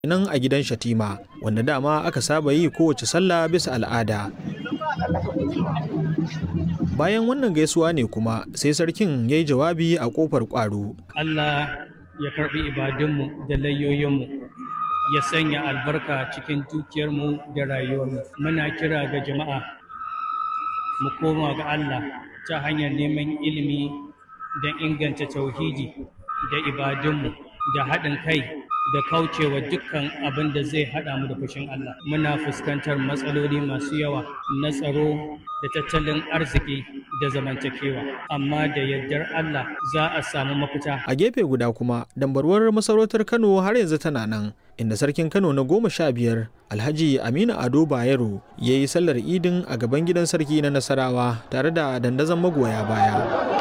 nan a gidan Shatima wanda dama aka saba yi kowace sallah bisa al'ada. Bayan wannan gaisuwa ne kuma sai sarkin ya yi jawabi a ƙofar ƙwaro. Allah ya karɓi ibadunmu da layoyinmu ya sanya albarka cikin dukiyarmu da rayuwarmu. Muna kira ga jama'a mu koma ga Allah ta hanyar neman ilimi don inganta tauhidi da ibadunmu da haɗin kai da kaucewa dukkan abin da zai haɗa mu da fushin Allah. Muna fuskantar matsaloli masu yawa na tsaro da tattalin arziki da zamantakewa, amma da yardar Allah za a samu mafita. A gefe guda kuma, dambarwar masarautar Kano har yanzu tana nan, inda sarkin Kano na goma sha biyar Alhaji Aminu Ado Bayero ya yi sallar idin a gaban gidan sarki na Nasarawa tare da dandazon magoya baya.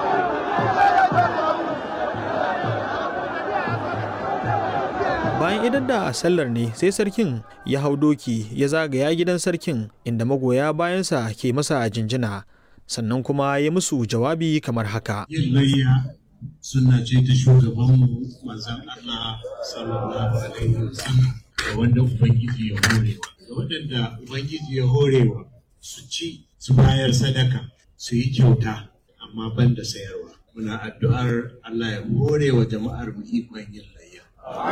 bayan idan da sallar ne sai sarkin ya hau doki ya zagaya gidan sarkin inda magoya bayansa ke masa jinjina sannan kuma ya musu jawabi kamar haka yin layya suna ce ta shugabanmu manzon Allah sallallahu alaihi wasallam da wanda ubangiji ya horewa da waɗanda ubangiji ya horewa su ci su bayar sadaka su yi kyauta amma ban da sayarwa muna addu'ar Allah ya hore wa jama'ar mu ikon yin layya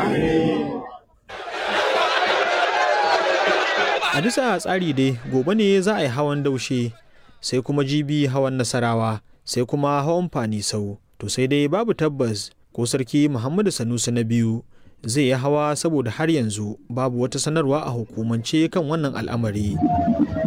A bisa tsari dai gobe ne za a yi hawan daushe sai kuma jibi hawan nasarawa sai kuma hawan fanisau to sai dai babu tabbas ko sarki Muhammadu Sanusi na biyu zai yi hawa saboda har yanzu babu wata sanarwa a hukumance kan wannan al'amari.